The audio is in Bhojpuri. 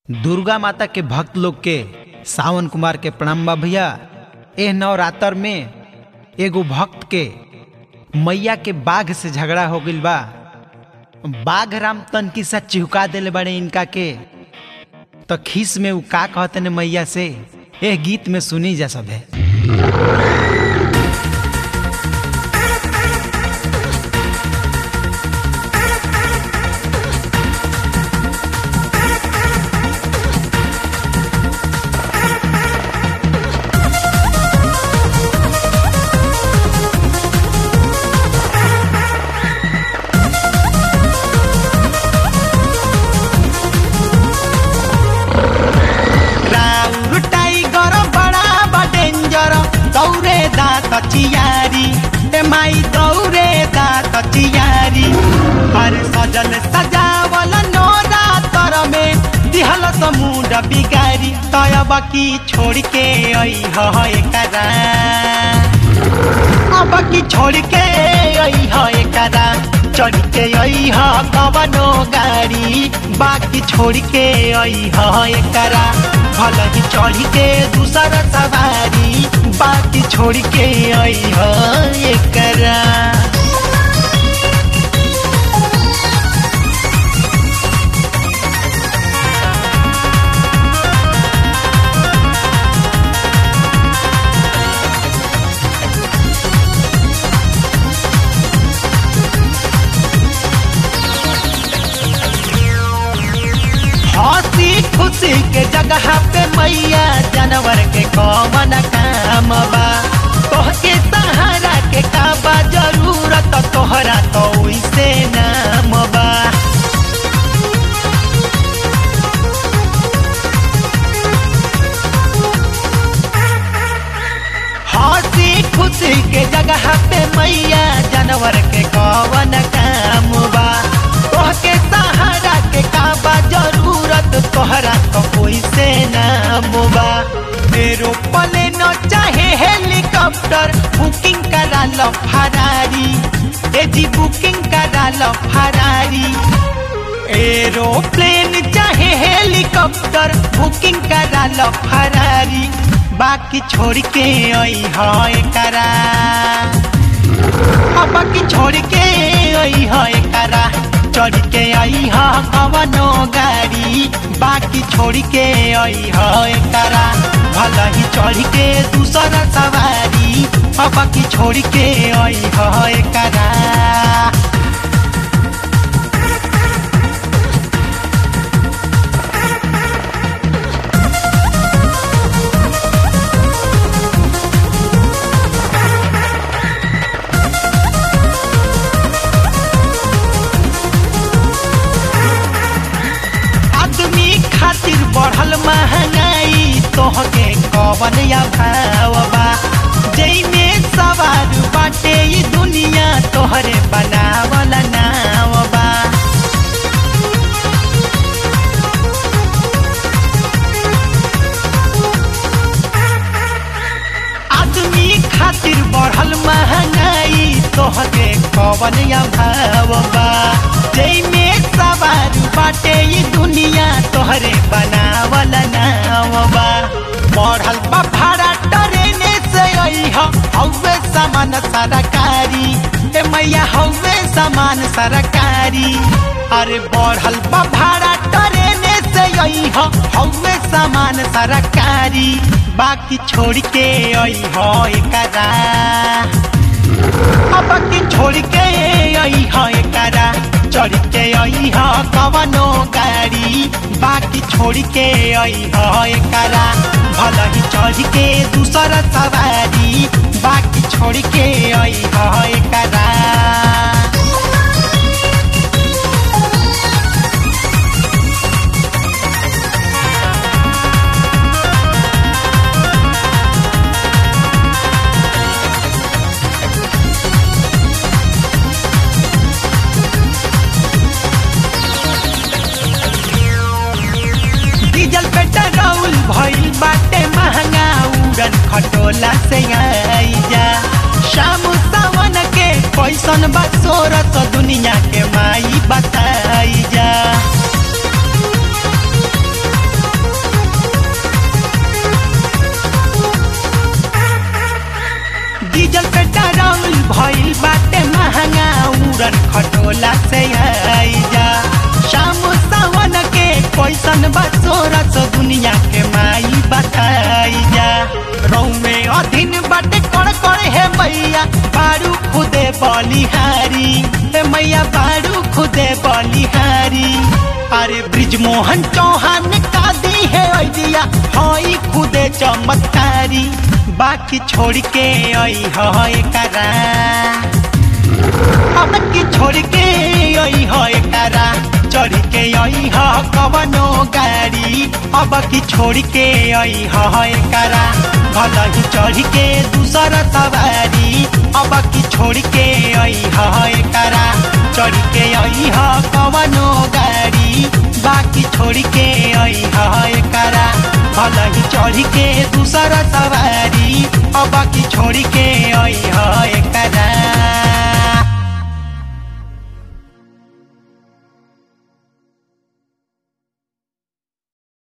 दुर्गा माता के भक्त लोग के सावन कुमार के प्रणाम बा भैया एह नवरात्र में एगो भक्त के मैया के बाघ से झगड़ा हो गइल बा बाघ राम तन की सा चिहुका देले बड़े इनका के तो खीस में उ का कहते ने मैया से एह गीत में सुनी जा सब है राउर टाइगर बड़ा बा डेंजर दौरे दात चियारी ए माई दौरे दात चियारी अरे सजल सजावल नोरा तर में दिहल समुंड बिगारी तयब की छोड़ के आई है एकरा अब की छोड़ के आई है एकरा चढ़ के आई है कवनो गाड़ी बाकी छोड़ के आई है एकरा भल ही चढ़ के दूसरा सवारी बाकी छोड़ के आई है एकरा हंसी खुशी के जगह पे मैया जानवर के कौन काम बा तोहके सहारा के काबा जरूरत तोहरा तो वैसे नाम बा हंसी खुशी के जगह पे मैया जानवर के कौन काम बा तोहके सहारा के काबा जरूरत तोहरा तो कोई से नाम बा मेरो पले न चाहे हेलीकॉप्टर बुकिंग करा लो फरारी ए जी बुकिंग करा लो फरारी एरोप्लेन चाहे हेलीकॉप्टर बुकिंग करा लो फरारी बाकी छोड़ के आई है करा अब बाकी छोड़ के आई है करा चढ़ के आई है कवनो गाड़ी बाकी छोड़ के आई है करा भल ही चढ़ के दूसरा सवारी अब बाकी छोड़ के आई है करा आदमी खातिर बढ़ल महंगाई तोहके कवन या भावबा जैमे सवार बाटे ई दुनिया तोहरे बनावल नावबा आदमी खातिर बढ़ल महंगाई तोहके कवन या भावबा जैमे सवार बाटे ई दुनिया तोहरे बनावल नावबा बढ़ल बा भाड़ा ट्रेने से अइह हौवे सामान सरकारी ए मैया हौवे सामान सरकारी अरे बढ़ल बा भाड़ा ट्रेने से अइह हौवे सामान सरकारी बाकी छोड़ के अइह एकरा अब की छोड़ के आई है करा चढ़ के आई है कवनो गाड़ी बाकी छोड़ के आई है करा भल ही चढ़ के दूसरा सवारी बाकी छोड़ के आई है करा डीजल पेट्रोल भइल बाटे महंगा उड़न खटोला से आई जा शाम सावन के पैसन बसोरत दुनिया के माई बताई जा भोला से आई जा शाम सावन के कैसन बसोरस दुनिया के माई बताई जा रौमे अधीन बाटे कड़ कड़ हे मैया बारू खुदे बलिहारी हे मैया बारू खुदे बलिहारी अरे ब्रिज मोहन चौहान का दी है ऐदिया हई खुदे चमत्कारी बाकी छोड़ के आई है करा अब की छोड़ के आई है करा चढ़ के आई है कवनो गाड़ी अब की छोड़ के आई है करा भला ही चढ़ के दूसरा सवारी अब की छोड़ के आई है करा चढ़ के आई है कवनो गाड़ी बाकी छोड़ के आई है करा भला ही चढ़ के दूसरा सवारी अब की छोड़ के आई है